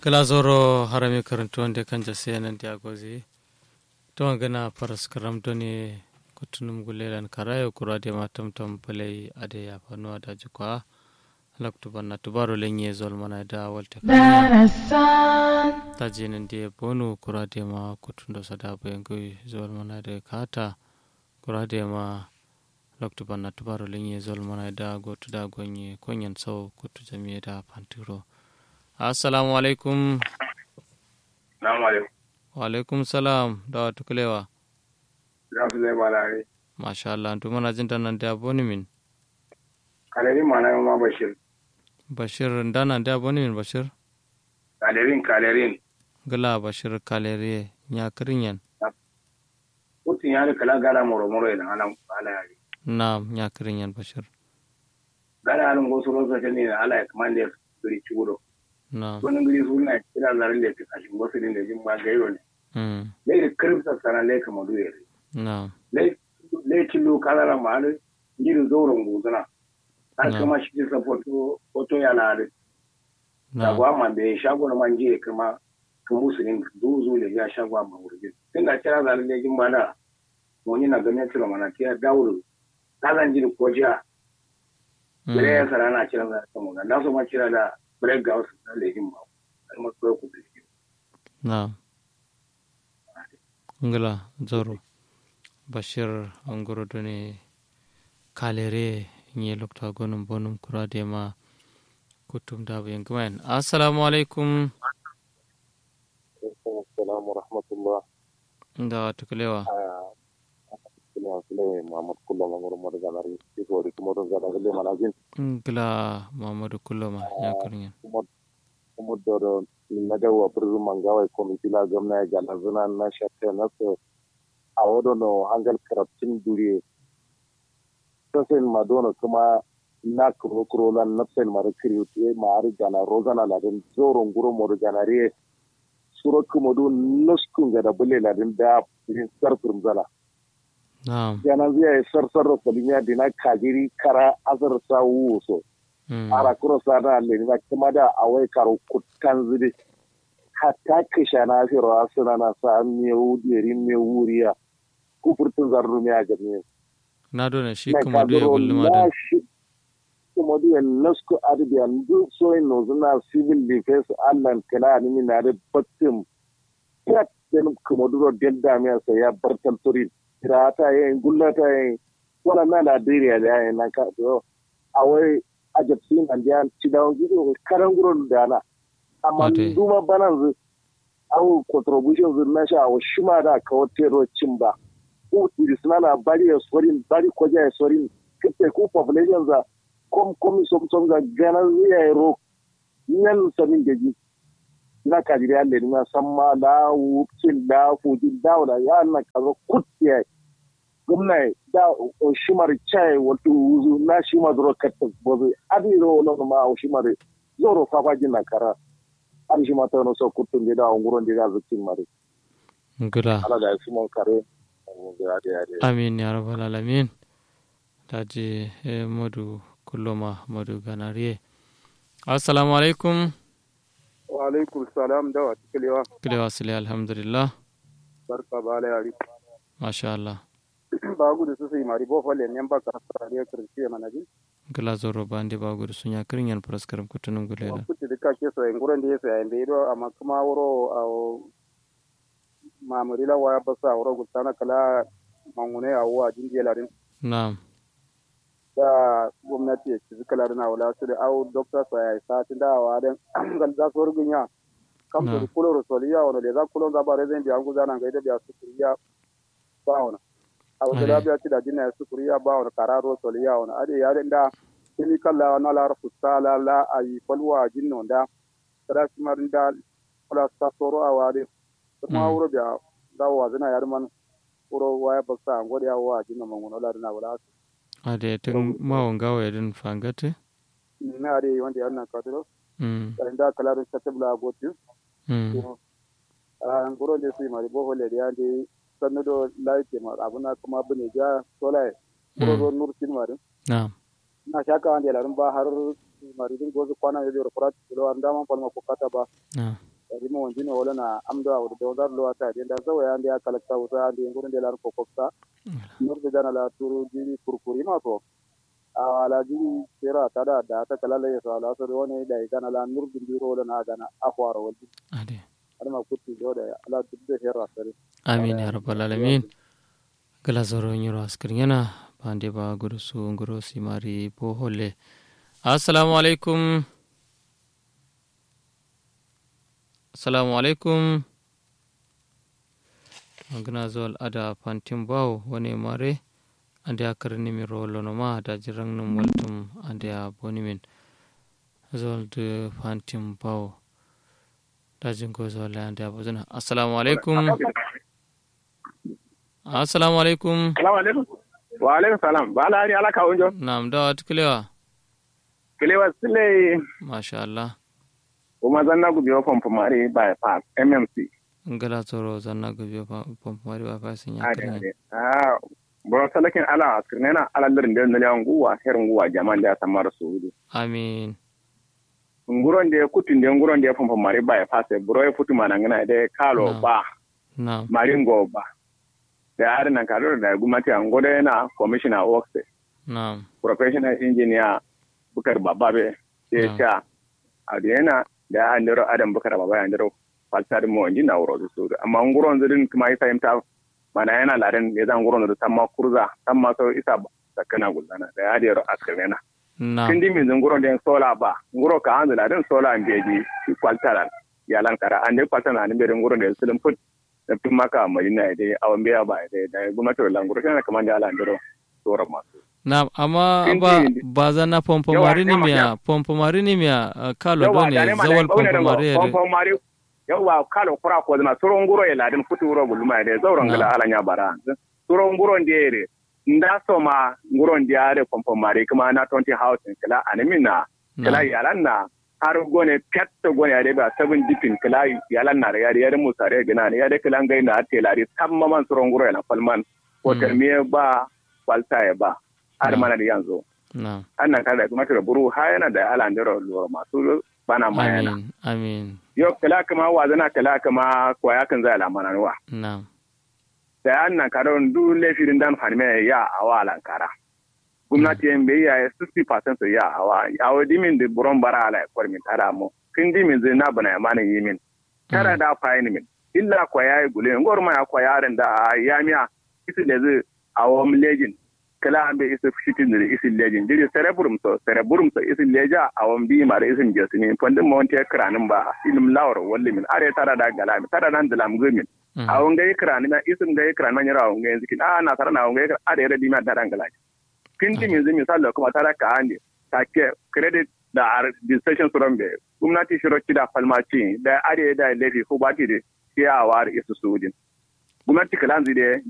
kala zoro harami karantu wanda kan jase nan dia gozi to gana faras karam to ne kutunum gulelan karayo kura de matam tam palai ade ya fanu ada jukwa laktu banna tubaro lenye zol mana da walta ta je nan de bonu kura de ma kutundo sada bayan goi zol mana da kata kura de ma laktu banna tubaro lenye zol mana da gotu da gonye konyan sau kutu jami'a da pantiro assalamu alaikum Salamu alaikum. wa alaikum salam da wata kulewa Za su zai malare. masha Allah to mana jin nan da boni min Kalerin mana yi ma Bashir. bashir dana da boni min bashir Kalerin kalerin. gala bashir kalere nya kirinyan Mutum ya rika lagara moro-moro idan ana ala yari. na nya kirinyan bashir Gara halin gosu rosa ta ne da ala ya kamar da ya suri ciwo. na Wani guri su na kira zarin da ya fi kashin gosu din da jin ba gairo ne. mm Lai da kirfta sana lai kama duya ne. na Lai cillo kalara ma halin jirin zauren guzuna. Har Na. kama shi kisa foto foto ya na halin. na Shagwa ma bai shago na man jiya kama kan musulun zuzu da ya shagwa ma wurin. Tun da kira zarin da jin ba da wani na ganin tura mana ta dawo ta zan ji da koja bire ya sara na kira za ta mona na so ma kira da break ga wasu da lejin ba har ma ko ku bi na ngala zoro bashir angoro done kalere nye lokta gonum bonum kurade ma kutum da bayan gwen assalamu alaikum Assalamu rahmatullah. da wata kulewa Sina sile Muhammad Kullo Mangoro Modo Ganari. Iko di kumodo gada gele manajin. ngala mamadu kulloma nya kirinyan Kumod kumod doro naga wa przu mangawa komiti la gamna ya gala zuna na shatte na so awodo no hangal karabtin duri. Sasen madono kuma na kuro kuro lan nafsen mara kiri mari gana rozana la den zoro nguro modo ganari. Suro kumodo nuskun gada bule la den da sarfin zala. na yanan zai sarsar da kwalimiya da na kajiri kara azar sa wuso mm ara kuro sa da le na kuma da awai karo kutan zide hatta kisha na fi rawa suna na sa me wudiri me wuriya kufurtun zarru me a jami'in na dona shi na kuma da ya gulluma da na shi kuma da ya lasku arabiya duk soyin no suna civil defense allan kala ni na da battin prat den kuma duro delda me sa ya bartan turin tirata yin gullata yin wala na Najeriya da yayin nan ka to awai a jabsin an da ci da gido karan gurin da na amma Ate. duma banan zu awu contribution zu na sha wa shima da ka wote cin ba ku tirisna na bari ya sorin bari ko ja ya sorin kike ku population za kom kom som som za gana ya ro nan samin da ji na kajiri alle ni na samma da wucin da fujin da da ya na kazo kutiya gumna da o shimar chai wato wuzu na shima zoro katta bozo adi ro no ma o shimar zoro fa fa jin na kara an shima ta no so kutun da nguron da zakin mare ngala ala da su mon kare da da da amin ya rabbal alamin daji eh, madu kulloma madu ganariye assalamu alaikum wa alaikum salam da wata kilewa kilewa sile alhamdulillah barka ba la yari masha Allah ba gudu su sai mari bo falle ne ba ka sa ne kirci mana ji gala zoro bande ba gudu sunya kirinyan praskaram kutunum wa gulela kuti da kake so en guran da yasa en do amma kuma wuro a mamuri la waya basa wuro gutana kala mangune a wa jinje larin na'am da gwamnati ya ci kala na wala su da au doctor sa ya sa tin da wa dan gal za su rugunya kam Na. da kulo rosoliya wono le za kulo za ba rezen bi an guzana ga ida biya su kuriya ba wono a Ade. wata labiya ci da jinna su kuriya ba wono kararo soliya wono ade ya da kini kala na la rafu sala la ayi falwa jinno da kada shi marin da kala sa soro a wade kuma Mm. wuro biya da wa zina yar man wuro waya ba sa ngode ya wa jinno mangono la na wala ade tun mawon gawa yadin fangate na ade wanda yana kadiro mm da kala da ta tabla gotu mm a ngoro de su mari bo hole de ande sanno do laite ma abuna kuma bune ja solai ngoro do nur tin mari na'am na shaka ande larun ba har mari din gozu kwana de ro prat kilo anda man palma ko kata ba na'am kadi mo wonjini wala na amdo awde do dar lo ata de da zawa yande ya kala tawta ande ngurun de lar ko kokta nurde dana la turu jiri kurkuri ma to ala jiri sera tada da ta kala le so ala so woni da kana la nurde ndiro wala na gana akwaro wal ade adama kutti jode ala dubbe hera sare amin ya rabbal alamin gala zoro nyiro askrinyana bande ba gudu su nguro simari bo holle assalamu alaikum assalamu alaikum magana zuwal ada fantin bawo wani mare ande a karni mi rolo ma da jirang num waltum ande a boni min zuwal de fantin bawo da jingo zuwal ande a bozuna assalamu alaikum assalamu alaikum Salamu alaikum. Wa alaikum salam. Ba ala hari ala ka unjo. nam da wat kilewa Kilewa sile masha Allah kuma zanna gubi wa pompo mari by pass MMC. ngala tsoro zanna gobe pompo mari wa fasin ya Ade kirni ade. Ah boro salakin ala askirnena ala lirin da na lewan guwa herin guwa jama'an da ya samar su hudu. amin Nguron da ya kutun da nguron da ya pompo mari by pass buro ya futu mana ngana da kalo Na. ba nam maringo ba. Da har nan kadoro da gumati an gode yana commissioner works nam professional engineer bukar bababe Na. ya sha a yana da ya andiro adam bukar baba ya andiro falsar mo inji na wuro su amma nguron zirin kuma isa imta mana yana ladan ya zan nguron da tamma kurza tamma so isa sakana gulana da ya dero askarena nam kin di min nguron den sola ba nguro ka anzu ladan sola mbeji falsara ya lan kara ande falsara ne be nguron da sulum put da tun maka madina dai awan biya ba dai da gwamnati da languro kana kaman da ala andiro sora masu nam amma Kin ba ji- ba zanna pompo Yawa, mari ni yawa, miya yawa. pompo mari ni miya uh, kalo yawa done da ne ma zawal da kaune pompo da mari yare pompo mari yawa kalo kura ko na suron nguro ya ladin futu wuro gulma da zauren gala Na. ala nya bara suron nguro ndere nda so ma nguro ndiare pompo mari kuma na 20 housing kala animina kala nam yalan na har gone petta gone ya ba seven dipin kala yalan na ya ya mu sare gina ne ya de kala ngai na telari tamma man suron nguro ya na falman ko Mm. termiye ba falta ya ba har Na. mana da yanzu nam annan kada kuma da buru ha yana da ala ndero lura masu bana ma yana amin amin yo kala kama wa zana kala kama ko ya kan zai lamana wa nam da annan karon du lefirin dan fanme ya awa lankara gwamnati yan bai ya 60% so ya awa awo dimin da buron bara ala kwar min tara mo kin dimin zai na bana mana yimin tara da fayin min illa ko ya yi gule ngor ma ya ko yaran da ya miya isi da zai awo lejin kala an bai isa shitin da isi lejin diri cerebrum so cerebrum so isi leja awon bi ma da isin jesini fondin mo wonte kranin ba ilim lawr walli min are tara da galami tara nan da lam gumin Mm. awon gai kranin na isin gai kranin man yara awon gai zikin a na tara na awon gai are yara di ma da ran galaki kin di min zimi sallo kuma tara ka ande take credit da registration suron be gwamnati shiro kida falmaci da are da lefi ko bati da ya war isu sudin gwamnati kalanzi de